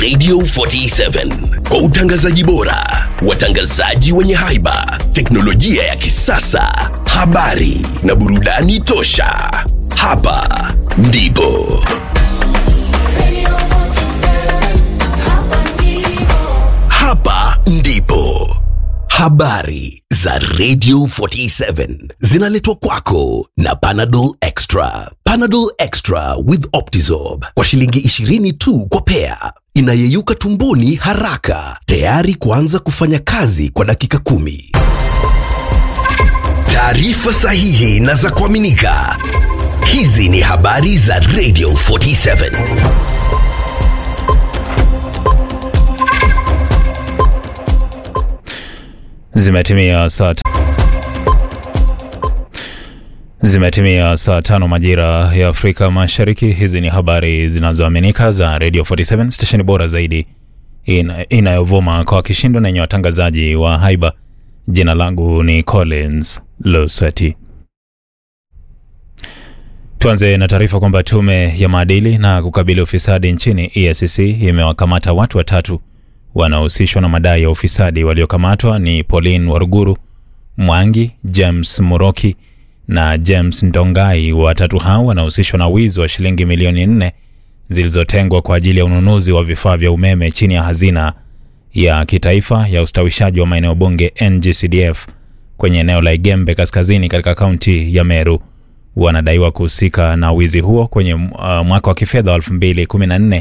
Radio 47 kwa utangazaji bora, watangazaji wenye haiba, teknolojia ya kisasa, habari na burudani tosha. Hapa ndipo hapa ndipo habari za Radio 47 zinaletwa kwako na Panadol Extra. Panadol Extra with Optizorb kwa shilingi 20 tu kwa pea, inayeyuka tumboni haraka, tayari kuanza kufanya kazi kwa dakika kumi. Taarifa sahihi na za kuaminika. Hizi ni habari za Radio 47. Zimetimia saa t- Zimetimia saa tano majira ya Afrika Mashariki. Hizi ni habari zinazoaminika za Radio 47 stesheni bora zaidi ina, inayovuma kwa kishindo na yenye watangazaji wa haiba. Jina langu ni Collins Losweti. Tuanze na taarifa kwamba tume ya maadili na kukabili ufisadi nchini EACC imewakamata watu watatu wanaohusishwa na madai ya ufisadi. Waliokamatwa ni Pauline Waruguru, Mwangi, James Muroki na James Ndongai. Watatu hao wanahusishwa na wizi wa shilingi milioni nne zilizotengwa kwa ajili ya ununuzi wa vifaa vya umeme chini ya hazina ya kitaifa ya ustawishaji wa maeneo bunge NGCDF kwenye eneo la Igembe kaskazini katika kaunti ya Meru. Wanadaiwa kuhusika na wizi huo kwenye uh, mwaka wa kifedha wa 2014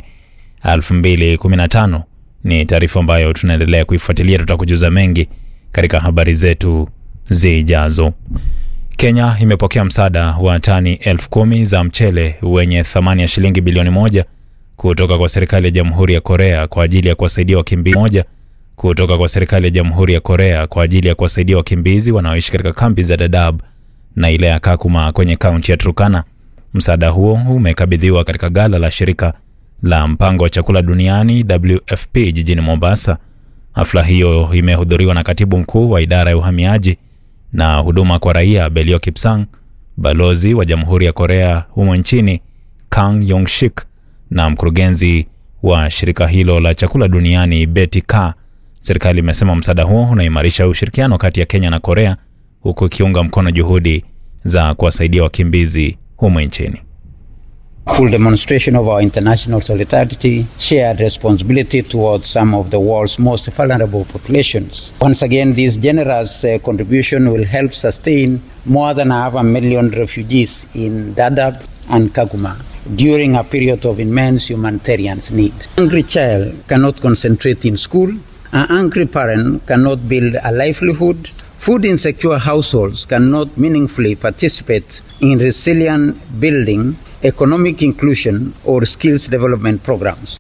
2015. Ni taarifa ambayo tunaendelea kuifuatilia, tutakujuza mengi katika habari zetu zijazo. Kenya imepokea msaada wa tani elfu kumi za mchele wenye thamani ya shilingi bilioni moja kutoka kwa serikali ya Jamhuri ya Korea kwa ajili ya kuwasaidia wakimbizi moja kutoka kwa serikali ya Jamhuri ya Korea kwa ajili ya kuwasaidia wakimbizi wanaoishi katika kambi za Dadaab na ile ya Kakuma kwenye kaunti ya Turkana. Msaada huo umekabidhiwa katika gala la shirika la mpango wa chakula duniani WFP jijini Mombasa. Hafla hiyo imehudhuriwa na katibu mkuu wa idara ya uhamiaji na huduma kwa raia Belio Kipsang, balozi wa Jamhuri ya Korea humo nchini Kang Yongshik na mkurugenzi wa shirika hilo la chakula duniani Betty Ka. Serikali imesema msaada huo unaimarisha ushirikiano kati ya Kenya na Korea huku ikiunga mkono juhudi za kuwasaidia wakimbizi humo nchini. full demonstration of our international solidarity, shared responsibility towards some of the world's most vulnerable populations. Once again, this generous uh, contribution will help sustain more than half a million refugees in Dadaab and Kaguma during a period of immense humanitarian need. A hungry child cannot concentrate in school. An angry parent cannot build a livelihood. Food insecure households cannot meaningfully participate in resilient building economic inclusion or skills development programs.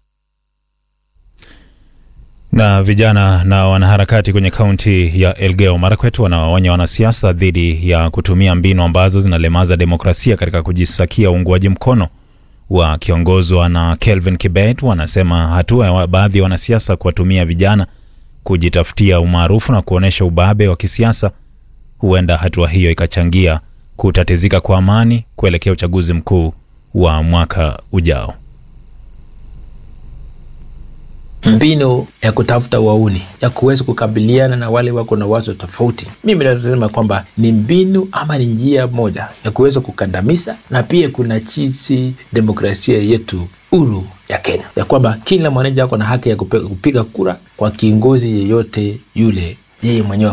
Na vijana na wanaharakati kwenye kaunti ya Elgeyo Marakwet wanawaonya wanasiasa dhidi ya kutumia mbinu ambazo zinalemaza demokrasia katika kujisakia uungwaji mkono. Wakiongozwa na Kelvin Kibet, wanasema hatua ya baadhi ya wanasiasa kuwatumia vijana kujitafutia umaarufu na kuonyesha ubabe wa kisiasa, huenda hatua hiyo ikachangia kutatizika kwa amani kuelekea uchaguzi mkuu wa mwaka ujao. mbinu ya kutafuta wauni ya kuweza kukabiliana na wale wako na wazo tofauti, mimi nasema kwamba ni mbinu ama ni njia moja ya kuweza kukandamiza, na pia kuna jinsi demokrasia yetu huru ya Kenya ya kwamba kila mwananchi ako na haki ya kupe- kupiga kura kwa kiongozi yeyote yule yeye mwenyewe